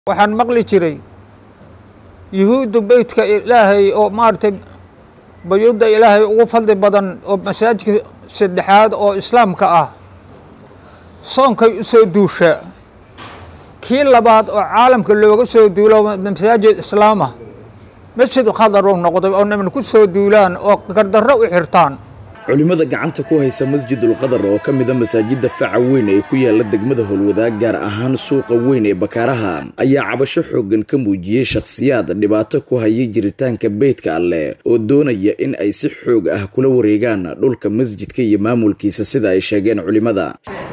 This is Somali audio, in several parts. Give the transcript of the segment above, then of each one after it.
waxaan maqli jiray yuhuuddu beytka ilaahay oo maaragtay bayuudda ilaahay ugu fadli badan oo masaajidka saddexaad oo islaamka ah soonkay u soo duushaa kii labaad oo caalamka looga soo duulo masaajid islaama masjid khadarow noqday oo niman ku soo duulaan oo gardarro u xirtaan culimmada gacanta ku haysa masjidul qadar oo ka mida masaajidda faca weyn ee ku yaala degmada howlwadaag gaar ahaan suuqa weyn ee bakaaraha ayaa cabasho xooggan ka muujiyey shakhsiyaad dhibaato ku hayay jiritaanka beydka alleh oo doonaya in ay si xoog ah kula wareegaan dhulka masjidka iyo maamulkiisa sida ay sheegeen culimmada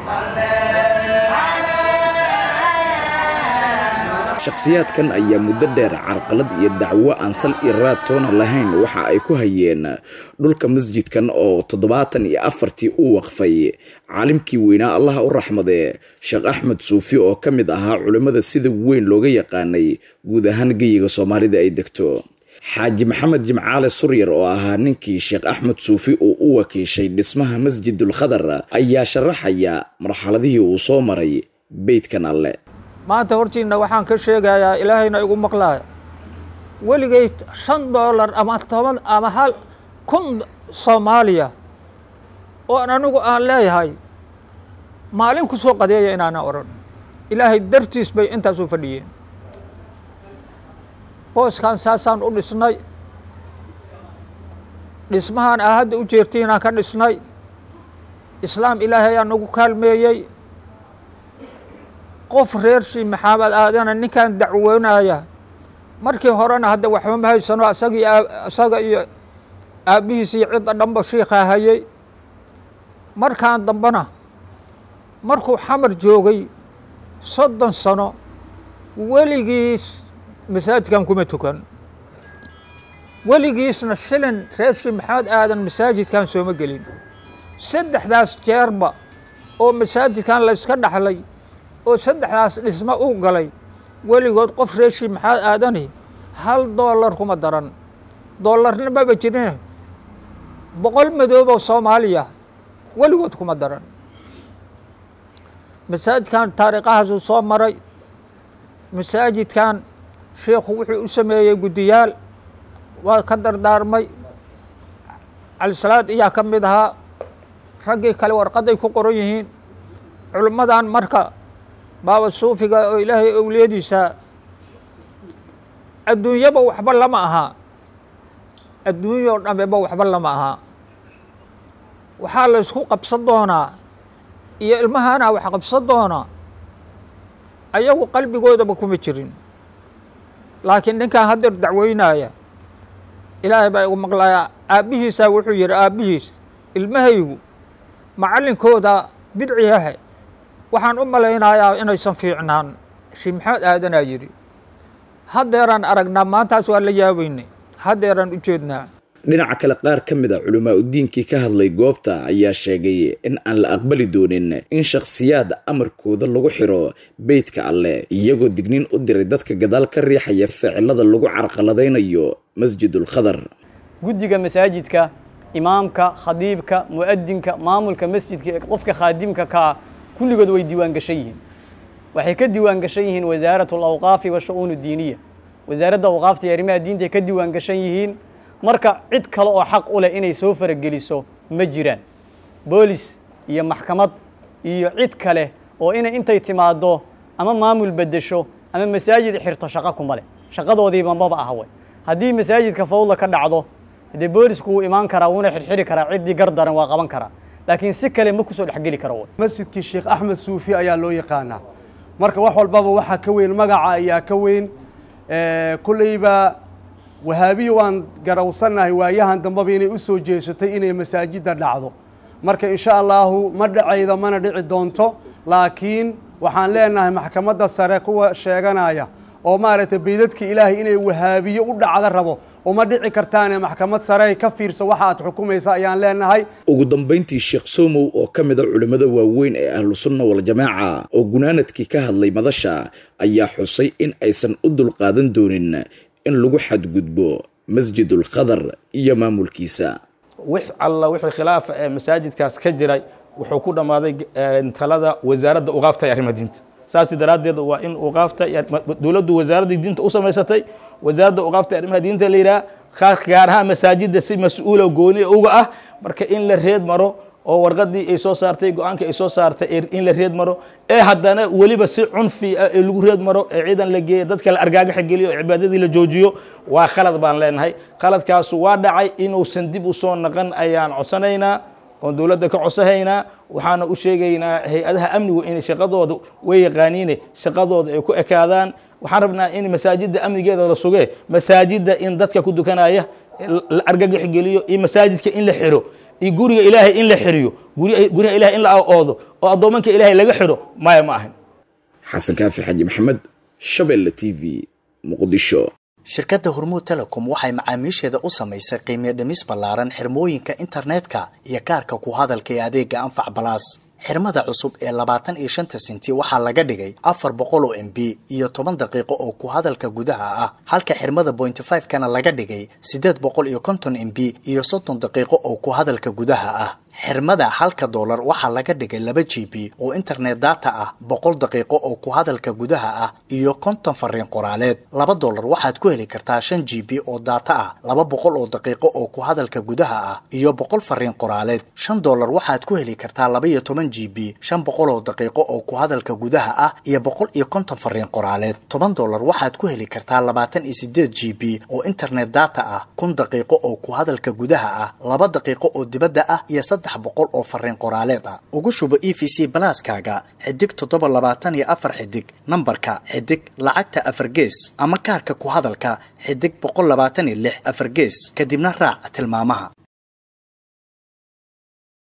shakhsiyaadkan ayaa muddo dheer carqalad iyo dacwo aan sal iyo raad toona lahayn waxa ay ku hayeen dhulka masjidkan oo toddobaatan iyo afartii u waqfay caalimkii weynaa allaha u raxmadee sheekh axmed suufi oo ka mid ahaa culimmada sida weyn looga yaqaanay guud ahaan geyiga soomaalida ay degto xaaji maxamed jimcaale suryar oo ahaa ninkii sheekh axmed suufi uu u wakiishay dhismaha masjidul khadar ayaa sharaxaya marxaladihii uu soo maray beydkan alle maanta hortiinna waxaan ka sheegayaa ilaahayna igu maqlaaya weligay shan doolar ama toban ama hal kun soomaaliya oon anigu aan leeyahay maalin ku soo qadeeya inaana odhan ilaahay dartiis bay intaas u fadhiyeen booskan saasaan u dhisnay dhismahaan aa hadda u jeertiinaan ka dhisnay islaam ilaahay aa nagu kaalmeeyey qof reer shii maxamed aadana ninkan dacwoonaya markii horena hadda waxba ma haysano asagii isaga iyo aabbihiis iyo cidda dhanba shiikaa hayay markaan dambena markuu xamar joogay soddon sano weligiis masaajidkan kuma tukan weligiisna shilin reer shii maxamed aadan masaajidkan sooma gelin saddexdaas jeerba oo masaajidkan layska dhaxlay oo saddexdaas dhismo u galay weligood qof reeshi maxaad aadani hal doolar kuma daran doolarna maba jirin boqol madooboo soomaaliya weligood kuma daran masaajidkan taariikhahaasuu soo maray masaajidkan sheikhu wuxuu u sameeyey guddiyaal waa ka dardaarmay calisalaad iyaa ka mid ahaa raggii kale warqaday ku qoran yihiin culimmadan marka baaba suufiga oo ilaahay owliyadiisa adduunyaba waxba lama ahaa adduunya oo dhameba waxba lama ahaa waxaa la ysku qabsan doonaa iyo ilmahaana wax qabsan doonaa ayagu qalbigoodaba kuma jirin laakiin ninkan haddeer dacweynaya ilaahay baa igu maqlayaa aabbihiisaa wuxuu yihi aabbihiis ilmahaygu macallinkooda bidciyahe waxaan u malaynayaa inaysan fiicnaan shii maxamed aadanaa yidhi haddeeraan aragnaa maantaas waa la yaabeynay haddeeraan u jeednaa dhinaca kale qaar ka mid a culimaa udiinkii ka hadlay goobta ayaa sheegay in aan la aqbali doonin in shakhsiyaad amarkooda lagu xiro beydka alleh iyagoo digniin u diray dadka gadaal ka riixaya ficilada lagu carqaladaynayo masjidul khadar guddiga masaajidka imaamka khadiibka mu'adinka maamulka masjidka ee qofka khaadimka kaa kulligood way diiwaan gashan yihiin waxay ka diiwaan gashan yihiin wasaarat alawqaafi washa-uun diiniya wasaaradda awqaafta iyo arrimaha diinta ay ka diiwaan gashan yihiin marka cid kale oo xaq u leh inay soo farageliso ma jiraan boolis iyo maxkamad iyo cid kale oo inay intay timaaddo ama maamul beddesho ama masaajid xirto shaqo kuma leh shaqadoodiiba maba aha way haddii masaajidka fawdla ka dhacdo dee boolisku wuu imaan karaa wuuna xirxiri karaa ciddii gardaran waa qaban karaa laakiin si kale ma kusoo dhexgeli karo masjidkii sheekh axmed suufi ayaa loo yaqaanaa marka wax walbaba waxaa ka weyn magaca ayaa ka weyn kulleyba wahaabiya waan garawsannahay waayahan dambeba inay u soo jeesatay inay masaajidda dhacdo marka insha allaahu ma dhacayda mana dhici doonto laakiin waxaan leenahay maxkamadda sare kuwa sheeganaya oo maaragtay baydadka ilaahay inay wahaabiye u dhacda rabo uma dhici kartaane maxkamad sare ka fiirso waxa aad xukumaysa ayaan leenahay ugu dambayntii sheekh somow oo ka mid a culimmada waaweyn ee ahlu sunna waljamaaca oo gunaanadkii ka hadlay madasha ayaa xusay in aysan u dulqaadan doonin in lagu xadgudbo masjidul khadar iyo maamulkiisa wix alla wixii khilaafa ee masaajidkaas ka jiray wuxuu ku dhammaaday talada wasaaradda uqaafta ee arrimaha diinta saas daraaddeed waa in uqaafta dowladdu wasaaradda diinta u samaysatay wasaaradda uqaafta arrimaha diinta la yidhaha gaar ahaan masaajidda si mas-uula gooni uga ah marka in la reed maro oo warqadii ay soo saartay go-aanka ay soo saartay in la reed maro ee haddana weliba si cunfi ah ee lagu reed maro ee ciidan la geeyo dadka la argaagaxa geliyo oo cibaadadii la joojiyo waa khalad baan leenahay khaladkaasu waa dhacay inuusan dib u soo naqan ayaan codsanaynaa oon dowladda ka codsahaynaa waxaana u sheegaynaa hay-adaha amnigu inay shaqadooda way yaqaaniine shaqadooda ay ku ekaadaan waxaan rabnaa in masaajidda amnigeeda la sugee masaajidda in dadka ku dukanaya la argagax geliyo iyo masaajidka in la xiro iyo guriga ilaahay in la xiriyo guryaha ilahay in la oodo oo addoomanka ilaahay laga xiro maya ma ahan xasan kaafi xaji maxamed shabeelle t v muqdisho shirkadda hormuud telecom waxay macaamiisheeda u samaysay qiimiyo dhimis ballaaran xirmooyinka internetka iyo kaarka ku hadalka ee adeega anfac balaas xirmada cusub ee labaatan iyo shanta sinti waxaa laga dhigay afar boqol oo m b iyo toban daqiiqo oo ku hadalka gudaha ah halka xirmada bointy five kana laga dhigay siddeed boqol iyo konton m b iyo soddon daqiiqo oo ku hadalka gudaha ah xirmada halka doolar waxaa laga dhigay laba g b oo internet data ah boqol daqiiqo oo ku hadalka gudaha ah iyo konton fariin qoraaleed laba doolar waxaad ku heli kartaa shan g b oo data ah laba boqol oo daqiiqo oo ku hadalka gudaha ah iyo boqol fariin qoraaleed shan doolar waxaad ku heli kartaa laba iyo toban g b shan boqol oo daqiiqo oo ku hadalka gudaha ah iyo boqol iyo konton fariin qoraaleed toban doolar waxaad ku heli kartaa labaatan iyo sideed g b oo internet data ah kun daqiiqo oo ku hadalka gudaha ah laba daqiiqo oo dibadda ah iyo saddex boqol oo fariin qoraaleed ah ugu shubo e v c balaaskaaga xidig toddoba labaatan iyo afar xidig nambarka xidig lacagta afar gees ama kaarka ku hadalka xidig boqol labaatan iyo lix afar gees kadibna raac tilmaamaha